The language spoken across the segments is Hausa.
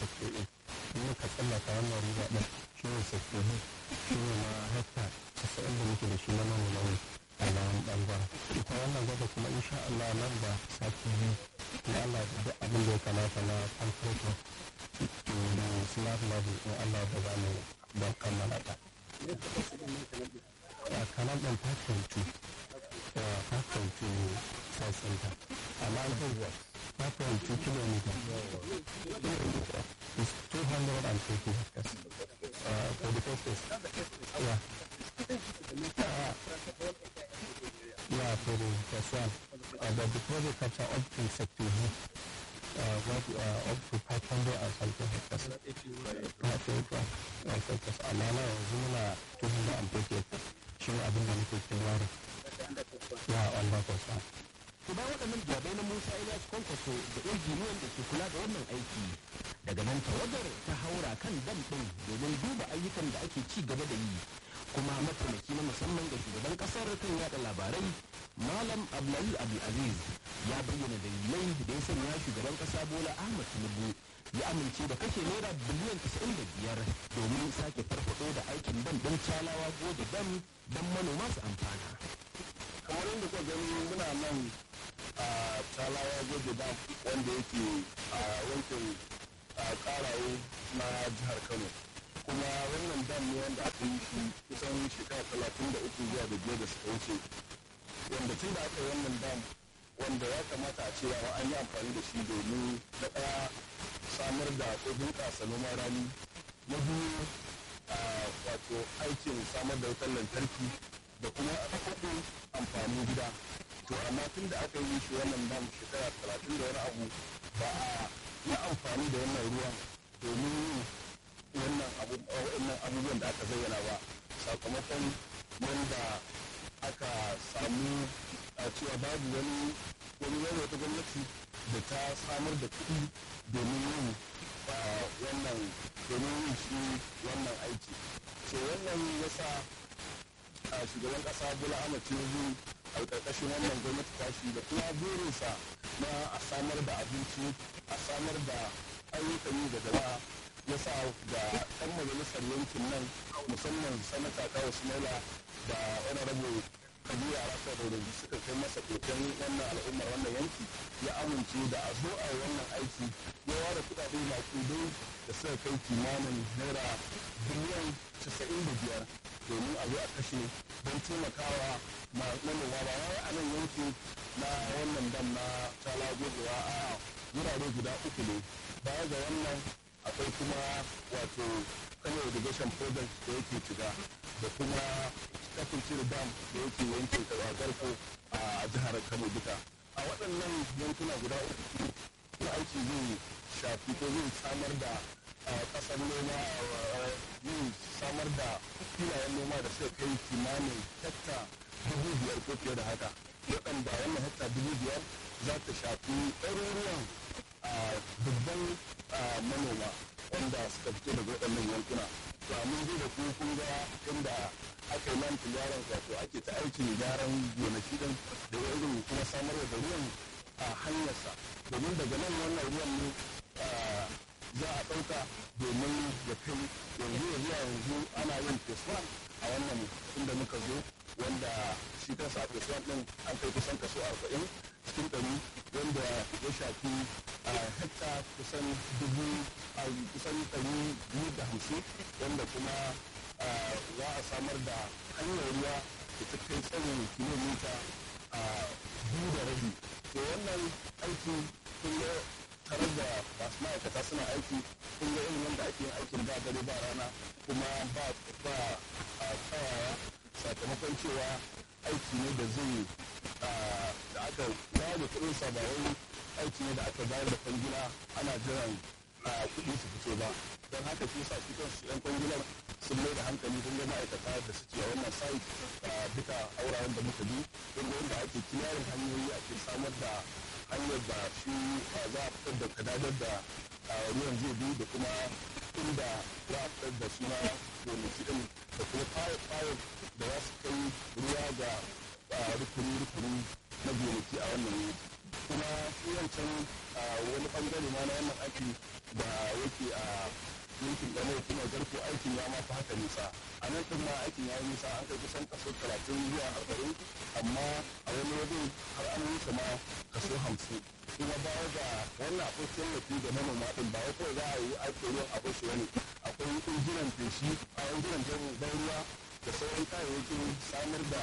sector a in muka tsallaka wannan riba ɗin shi ne sector b shi ne na hekta casa'in da muke da shi na manoma ne a nan ɓangaren ita wannan gwada kuma insha Allah nan da sati biyu in Allah da duk abin da ya kamata na temperature to da slab level in Allah da za mu don kammala ta. kanan ɗin 5.2 5.2 size center amma an kai 5.2 kilometer is 220 hectares uh, for the first phase yeah uh, yeah for the first one uh, but the project capture up to sector B uh, what, uh, up to 500 and something hectares 500 hectares amma na yanzu muna 240 hectares shi ne abin da muke kirari ya wanda kwasa. Ku ba waɗannan jawabai na Musa Ilyas Kwankwaso da injiniyan da ke kula da wannan aiki. Daga nan tawagar ta haura kan dam ɗin domin duba ayyukan da ake ci gaba da yi. Kuma mataimaki na musamman ga shugaban ƙasar kan yaɗa labarai Malam Abdullahi Abdulaziz ya bayyana dalilai da ya sanya shugaban ƙasa Bola Ahmad Tinubu ya amince da kashe naira biliyan 95 domin sake farfado da aikin dam ɗin calawa goje dam don manoma su amfana. kamar yadda kuka gani muna nan a talawa goje dam wanda yake a yankin karaye na jihar kano kuma wannan dam ne wanda aka yi shi kusan shekara talatin da uku zuwa da biyar da suka wuce wanda tun da aka yi wannan dam wanda ya kamata a cewa an yi amfani da shi domin na ɗaya samar da ko bunƙasa noman rani na biyu wato aikin samar da wutar lantarki da kuma kuɗin amfanin gida to amma tun da aka yi shi wannan dam shekara talatin da wani abu ba a yi amfani da wannan ruwan domin wannan abubuwan da aka zayyana ba sakamakon yadda aka samu a cewa babu wani wani wani wata gwamnati da ta samar da kuɗi domin yin wannan domin yin shi wannan aiki so wannan yasa a shugaban kasa bola ahmad tinubu a ƙarƙashin wannan gwamnati tashi da kuma burinsa na a samar da abinci a samar da ayyukan yi da jama'a ya sa ga ɗan majalisar yankin nan musamman sanata kawo sumaila da honorable kabiru arasa da wani suka kai masa koken wannan al'ummar wannan yanki ya amince da a zo a yi wannan aiki ya ware kuɗaɗe makudai da suka kai kimanin naira biliyan casa'in da biyar domin a zo a kashe don taimakawa manoma ba wai a nan yanki na wannan dam na tala gogewa a wurare guda uku ne baya ga wannan akwai kuma wato kano irrigation project da yake shiga da kuma kafin cire dam da yake yankin garko a jihar kano duka a waɗannan yankuna guda uku na aiki zai shafi ko zai samar da ƙasar noma zai samar da filayen noma da suka kai kimanin hekta dubu biyar ko fiye da haka waɗanda wannan hekta dubu biyar za ta shafi ɗaruruwan dubban manoma wanda suka fito daga waɗannan yankuna to mun ji da ku kun ga inda aka yi lantin yaran wato ake ta aikin gyaran gonaki din da irin kuma samar da ruwan a hanyarsa domin daga nan wannan ruwan ne za a ɗauka domin ya kai yanzu ya zuwa yanzu ana yin feswan a wannan inda muka zo wanda shi kansa a feswan ɗin an kai kusan kaso arba'in cikin ɗari wanda ya shafi a hekta kusan dubu a kusan ɗari biyu da hamsin wanda kuma za a samar da hanyar ruwa da ta kai tsarin kilomita a biyu da rabi to wannan aiki kun ga tare da masu ma'aikata suna aiki kun ga irin yadda ake yin aikin ba dare ba rana kuma ba ba a tsayawa sakamakon cewa aiki ne da zai da aka yawo kuɗin sa ba wai aiki ne da aka bayar da kwangila ana jiran kuɗi su fito ba don haka shi sa shi kansu yan kwangilar sun mai da hankali don ma'aikata da suke a wannan site duka aurayen da muka bi don yadda ake kiyarin hanyoyi ake samar da hanyar da shi za a fitar da kadadar da ruwan zai bi da kuma inda za a fitar da shi na gonaki din da kuma fayil da za su kai ruwa ga rukuni-rukuni na gonaki a wannan wuri kuma shi wancan wani bangare ma na wannan aiki da yake yake a yankin ɗan kuma garko aikin ya ma fi haka nisa a nan ɗin ma aikin ya yi nisa an kai kusan kaso talatin zuwa arba'in amma a wani wajen har an wuce ma kaso hamsin kuma baya ga wannan akwai tallafi da manoma ɗin ba wai za a yi aikin ruwan a bashi wani akwai injinan feshi a injinan ban ruwa da sauran kayayyakin samar da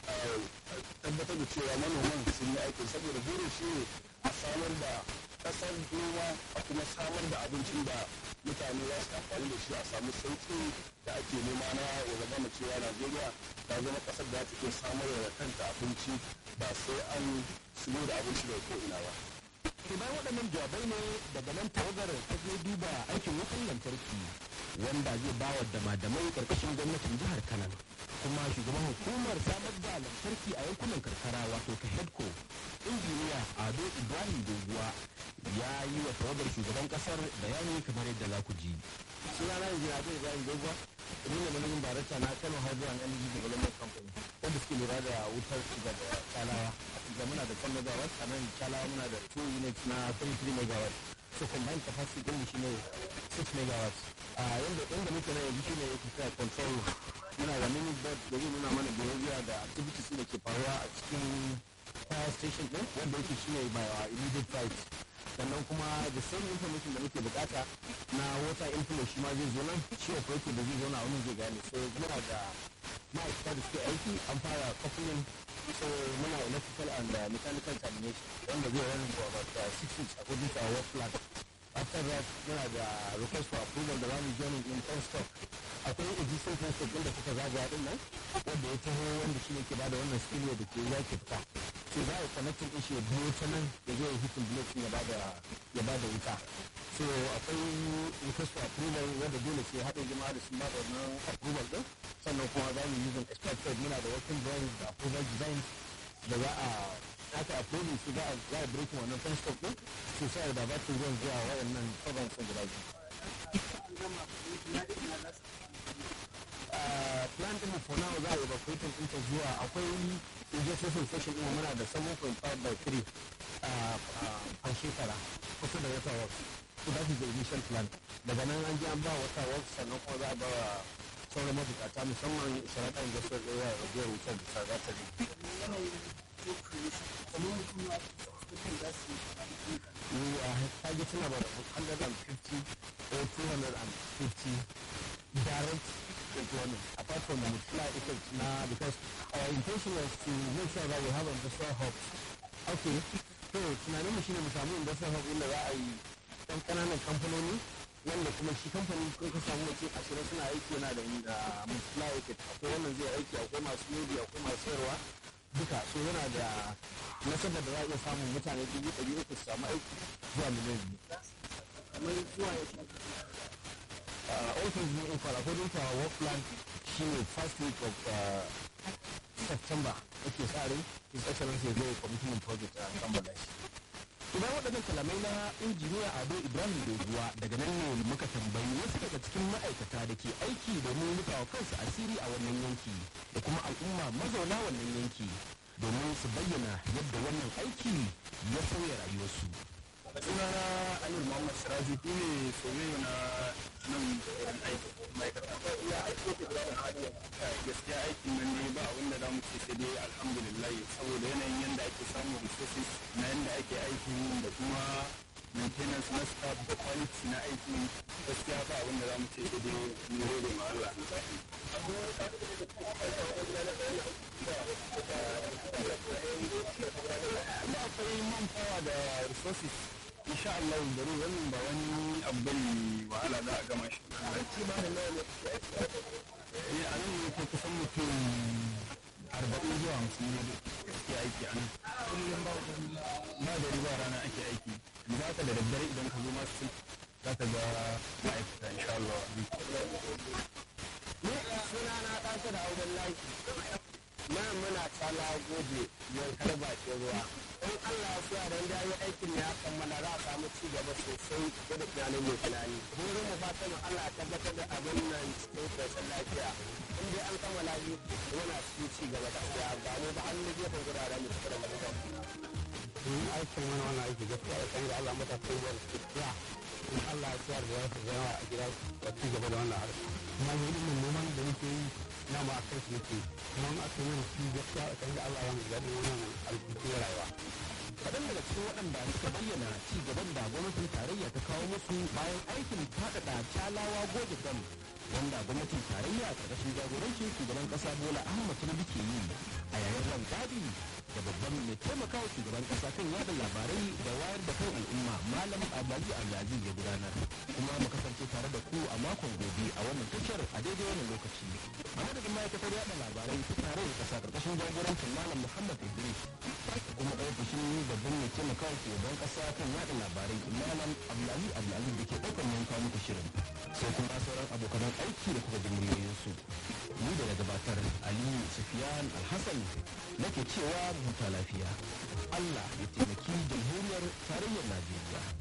tabbatar da cewa manoman sun yi aikin saboda burin shi ne a samar da kasar noma a kuma samar da abincin da mutane za su amfani da shi a samu sauƙi da ake nema na ya zama cewa najeriya ta zama kasar da ta iya samar da kanta abinci ba sai an shigo da abinci daga ko'ina ba. to bayan waɗannan jawabai ne daga nan tawagar ta je duba aikin wutan lantarki wanda zai ba wa damadamai ƙarƙashin gwamnatin jihar kanan kuma shugaban hukumar samar da lantarki a yankunan karkara wato ka hedko injiniya ado ibrahim doguwa ya yi wa tawagar shugaban kasar bayani kamar yadda za ku ji sunana injiniya ado ibrahim doguwa ni ne manajin darakta na kano hydro and energy development company wanda suke lura da wutar shiga da chalawa da muna da 10 megawatt a nan chalawa muna da 2 units na 33 megawatt so combined capacity din shi ne 6 megawatt a yanda inda muke na yanzu shine yake kira control muna da mini board da zai nuna mana behavior da activities da ke faruwa a cikin power station din wanda yake shine by our immediate right sannan kuma the same information da muke bukata na water inflow shi ma zai zo nan shi operator da zai zo na wani zai gane so muna da ma'aikata da suke aiki an fara coupling so muna electrical and uh, mechanical termination wanda zai run for about uh, six weeks according to our work plan after that muna da request for approval da zamu join in ten stock akwai existing ten stock inda kuka zagaya din nan wanda ya taho wanda shi ne ke bada wannan skill da ke ya ke fita so za a connecting din shi ya biyo ta nan ya zo ya hitin block ya bada ya bada wuta so akwai request for approval wanda dole sai haɗin jama'a da sun bada wannan approval din sannan kuma za mu using expected muna da working drawings da approval designs da za a aka approving su za a za a breaking wannan pen stop din su sai da ba ruwan zuwa waɗannan program sun guda biyu plan din for now za a evacuate din ta zuwa akwai injection station din muna da 7.5 by 3 a shekara kusa da wata works so that is the initial plan daga nan an ji an ba wata works sannan kuma za a ba wa sauran mabukata musamman sharaɗa industrial area da biyar wutar da za ta we are targeting about 150 or 250 direct employment apart from the multiplier effect now because our intention was to make sure that we have industrial hubs okay so tunanin mu shine mu samu industrial hub inda za a yi ɗan ƙananan kamfanoni wanda kuma shi kamfanin kun ka samu mutum ashirin suna aiki yana da multiplier effect akwai wannan zai aiki akwai masu lodi akwai masu sayarwa duka so yana da nasabar da za a iya samun mutane dubu ɗari uku su samu aiki zuwa miliyan biyu. Kamar zuwa ya shi. All things being equal according to our work plan shi ne first week of uh, September ake sa rai His Excellency ya zo commitment project a kammala shi. Idan waɗannan kalamai na injiniya Ado Ibrahim Doguwa daga nan ne muka tambayi wasu daga cikin ma'aikata da ke aiki domin rufawa kansu asiri a wannan yanki da kuma al'umma mazauna wannan yanki domin su bayyana yadda wannan aiki ya sauya rayuwarsu. sunana Amir Muhammad Siraji ni ne soyayya na nan wurin aiki ma'aikata. Ya aiki ke da hali gaskiya aikin nan ne ba abin da za mu ce sai dai alhamdulillah saboda yanayin yadda ake samun resources na yadda ake aiki da kuma maintenance na staff da quality na aiki gaskiya ba abin da za mu ce sai dai mu gode ma Allah. Ba akwai manpower da resources insha Allah da wannan ba wani abu bane wahala za a gama shi. Eh a nan ne ko kusan mutum arba'in zuwa hamsin ne ke aiki a nan. Ba da riba rana ake aiki. Za ka da daddare idan ka zo masu za ka ga ma'aikata insha Allah. Ni suna na ɗansa da auren layi. Nan muna tsala gobe yankar bakin ruwa. In Allah ya so dan da yi aikin ya kammala za a samu ci gaba sosai da da tunanin mai tunani. Burin mu fatan mu Allah ya tabbatar da abin nan cikin koshin lafiya. In dai an kammala shi muna cikin ci gaba gaskiya ba mu ba an lije kan guraren mu cikin da aikin wani wani aiki gaskiya ya kan ga Allah mata kowa ya in Allah ya tsayar da wasu zama a gida da ci gaba da wannan harka kuma mu ilimin noman da muke yi na ma akan shi muke kuma in aka yi shi gaskiya a kan da Allah ya mu daɗin wannan alƙuƙi rayuwa. kaɗan daga cikin waɗanda suka bayyana ci gaban da gwamnatin tarayya ta kawo musu bayan aikin faɗaɗa talawa goje dam wanda gwamnatin tarayya ƙarƙashin jagorancin shugaban ƙasa bola ahmad tinubu ke yi a yayin rangadi da babban mai taimakawa shugaban ƙasa kan yada labarai da wayar da kan al'umma malam abdulaziz abdulaziz ya gudanar kuma mu kasance tare da ku a makon gobe a wannan tashar a daidai wannan lokaci a madadin ma'aikatar yada labarai ta tarayyar ƙasa ƙarƙashin jagorancin malam muhammad idris kuma ofishin babban mai taimakawa shugaban ƙasa kan yada labarai malam abdulaziz abdulaziz da ke ɗaukar yanka muku shirin sai kuma sauran abokan aiki da kuka ji muryoyinsu ni da na gabatar aliyu sufiyan alhassan nake cewa huta lafiya allah ya taimaki jamhuriyar tarayyar najeriya